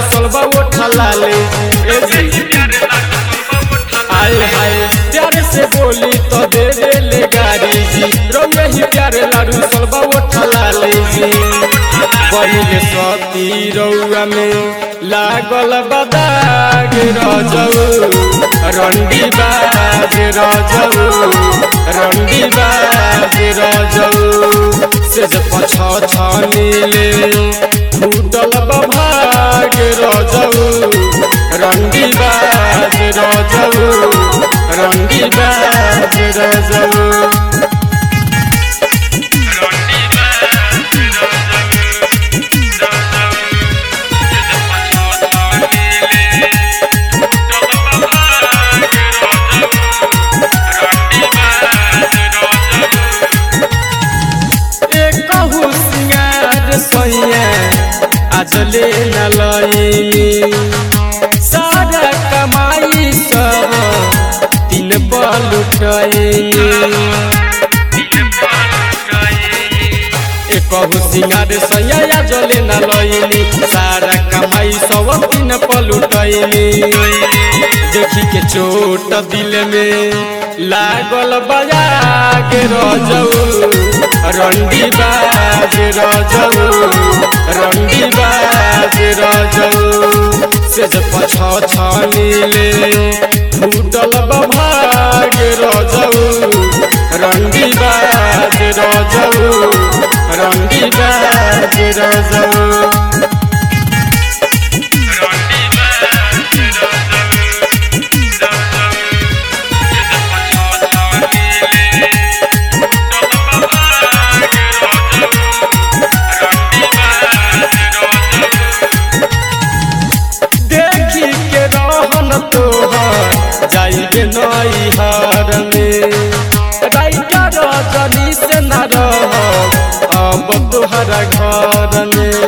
सलबा उठा लाले ए जी आए हाय प्यारे से बोली तो दे दे ले गाड़ी जी रौया ही प्यारे लाडू सलबा उठा लाले जी पहिले सती रौआ में लागल बदाग रजऊ रंडी बाज रजऊ रंडी बाज रजऊ से जब पछ छनीले फूटल बभाग रजऊ रंडी बाज रजऊ रंडी बाज रजऊ कहू सिंगार सैया आज ले न लईनी सारा कमाई सब दिन पर लुटैनी ए कहू सिंगार सैया आज ले न लईनी सारा कमाई सब दिन पर लुटैनी देखी के चोट दिल में लागल बजा के रजऊ रंडी बाज रजऊ रंडी बाज रजऊ से जब पछ छनीले फूटल बभाग रजऊ रंडी बाज रजऊ रंडी बाज रजऊ देखी के रहन तोहर जाइबे नई हार में राइटा रजनी से न रह अब तोहरा घर में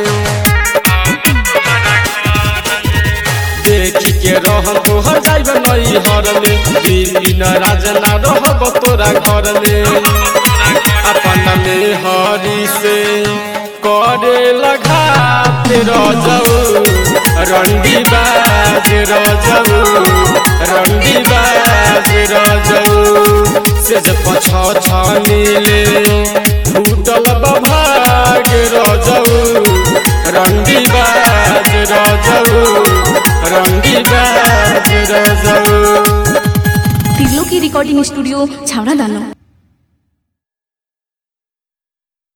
देखी के रहन तोहर जाइबे नई हार में दिन राज न रहब तोरा घर में अपन में हरी से करे लगा तेरा जाऊ रंडी बाज रजऊ रंडी बाज रजऊ से जब पछ छनीले फूटल बभाग रजऊ रंडी बाज रजऊ रंडी बाज रजऊ तिरलो की रिकॉर्डिंग स्टूडियो छावड़ा दानो